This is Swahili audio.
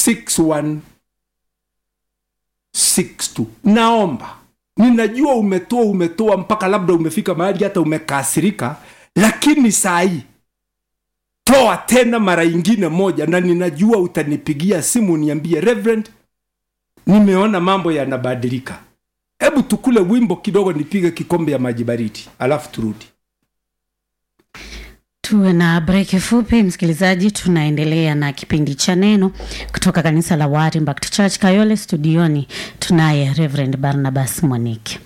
6162 naomba ninajua umetoa umetoa mpaka labda umefika mahali hata umekasirika lakini saa hii toa tena mara ingine moja na ninajua utanipigia simu niambie reverend nimeona mambo yanabadilika hebu tukule wimbo kidogo nipige kikombe ya maji baridi alafu turudi tuwe na breki fupi msikilizaji tunaendelea na kipindi cha neno kutoka kanisa la Word Impact Church kayole studioni tunaye reverend barnabas mwaniki